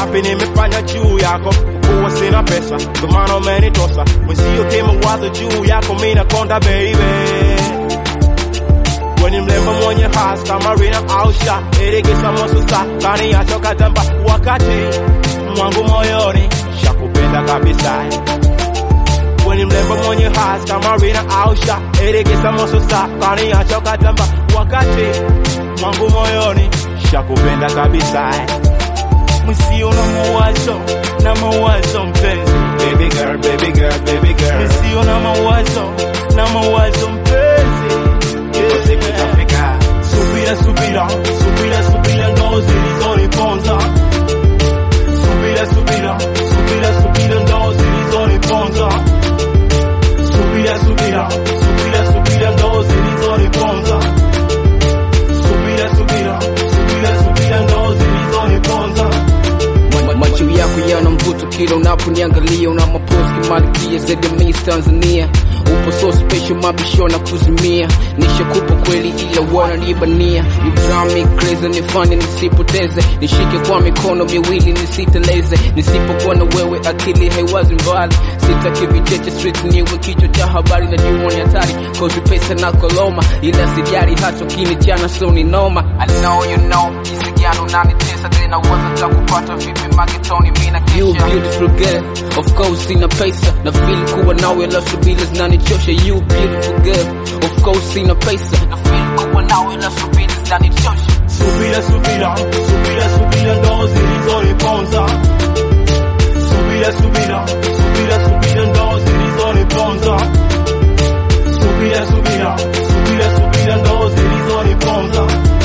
mangapi nimefanya juu yako kuwa sina pesa ndo maana umenitosa mwenzio kimawazo juu yako mina konda baby Weni mlembo mwenye has kama Rina Ausha Irigisa mosusa kani yacho katamba wakati mwangu moyoni shakupenda kabisa Weni mlembo mwenye has kama Rina Ausha Irigisa mosusa kani yacho katamba wakati mwangu moyoni shakupenda kabisa Msio na mawazo na mawazo mpenzi Baby girl, baby girl, baby girl Msio na mawazo na mawazo mpenzi Ipo siku itafika Subira, subira, subira, subira ndo zilizoniponza Subira, subira, subira, subira ndo zilizoniponza Subira, subira, subira, subira ndo zilizoniponza Subira, subira, subira, subira ndo zilizoniponza Ma- macho yako yana mvuto kila unaponiangalia una mapozi kimalikia zaidi ya Miss Tanzania upo so special mabisho na kuzimia nishakupa kweli ila wana nibania you drive me crazy nifanye nisipoteze nishike kwa mikono miwili nisiteleze nisipokuwa na wewe akili haiwazi mbali sitaki vicheche street niwe kichwa cha habari na jua ni hatari cause pesa na koloma ila sijali hata ukinichana so ni noma I know you know jinsi gani unanitesa tena uwaza za kupata vipi magetoni mina kesha you beautiful girl of course sina pesa na feel kuwa nawe la subira zinanichosha you beautiful girl of course sina pesa na feel kuwa nawe la subira zinanichosha Subira, subira, subira, subira ndo zilizoniponza Subira, subira, subira, subira ndo zilizoniponza Subira, subira, subira, subira ndo zilizoniponza